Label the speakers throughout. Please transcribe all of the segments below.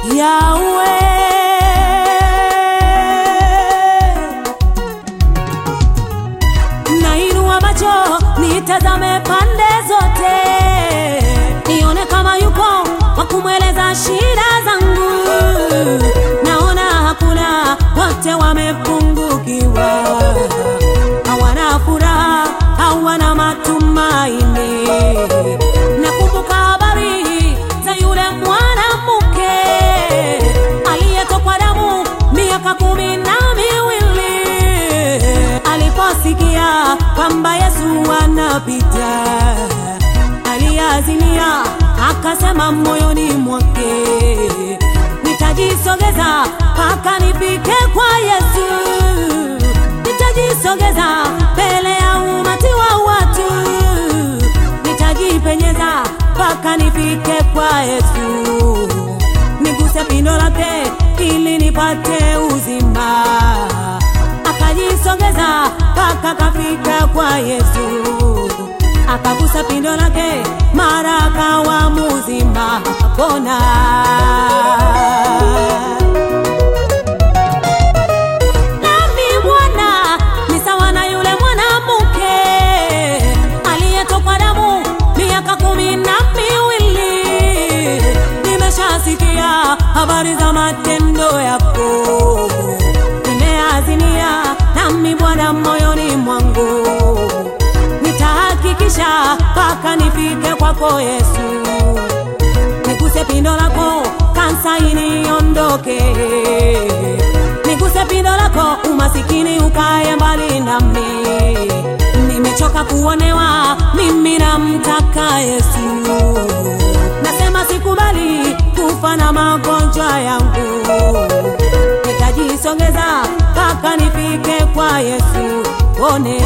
Speaker 1: Yahweh nainua macho nitazame pande zote, nione kama yuko wa kumweleza shida zangu. Naona hakuna, wote wamepungukiwa, hawana furaha, hawana matumaini. Nakumbuka habari za yule mwanamke aliyetokwa damu miaka kumi na miwili aliposikia kwamba Yesu anapita, aliazimia akasema moyoni mwake, nitajisogeza mpaka nifike kwa Yesu, nitajisogeza mbele ya umati wa watu, nitajipenyeza mpaka nifike kwa Yesu, niguse pindo lake ili nipate uzima akajisogeza mpaka kafika kwa Yesu, akagusa pindo lake, mara akawa mzima, akapona. Nami Bwana ni sawa na yule mwanamke aliyetokwa damu miaka kumi na miwili. Nimeshasikia habari za matendo yako, nimeazimia nami Bwana moyoni mwangu, nitahakikisha mpaka nifike kwako Yesu, niguse pindo lako, kansa iniondoke, niguse pindo lako, umasikini ukae mbali nami. Nimechoka kuonewa, mimi namtaka Yesu, nasema sikubali kufa na magonjwa yangu nitajisongeza mpaka nifike kwa Yesu one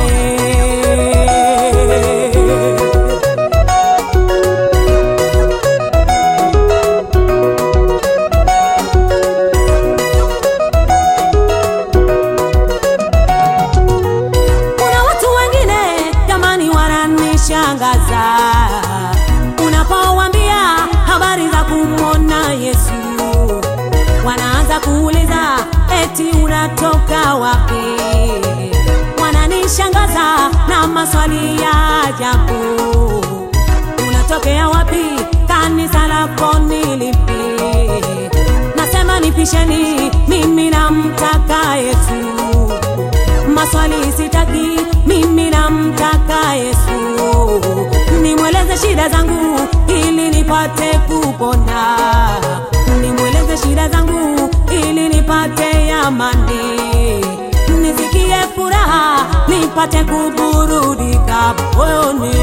Speaker 1: Kuna watu wengine jamani, wananishangaza unapowaambia habari za kumwona Yesu, wanaanza kuuliza eti unatoka wapi? Wananishangaza na maswali ya ajabu, unatokea wapi? Kanisa lako ni lipi? Nasema nipisheni, mimi namtaka Yesu maswali sitaki, mimi namtaka Yesu, nimweleze shida zangu ili nipate kupona, nimweleze shida zangu ili nipate amani, nisikie furaha, nipate kuburudika moyoni.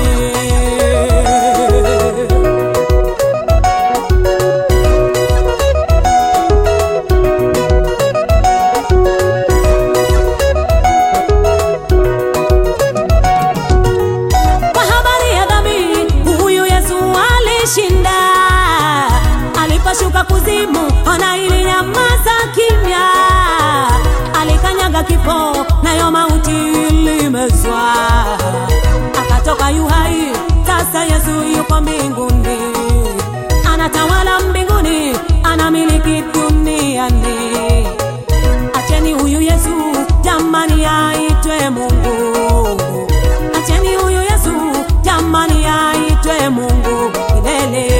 Speaker 1: Kwa habari ya dhambi, huyu Yesu alishinda. Aliposhuka kuzimu, ona ilinyamaza kimya. Alikanyaga kifo, nayo mauti ilimezwa. Akatoka yu hai, sasa Yesu yuko mbinguni, anatawala mbinguni, anamiliki duniani. Acheni huyu Yesu jamani, aitwe Mungu. Acheni huyu Yesu jamani, aitwe Mungu milele.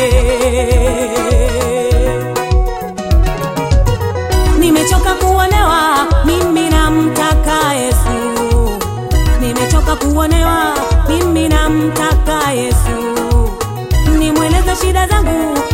Speaker 1: Nimechoka kuonewa, mimi namtaka Yesu. Nimechoka kuonewa, mimi namtaka Yesu. Nimweleze shida zangu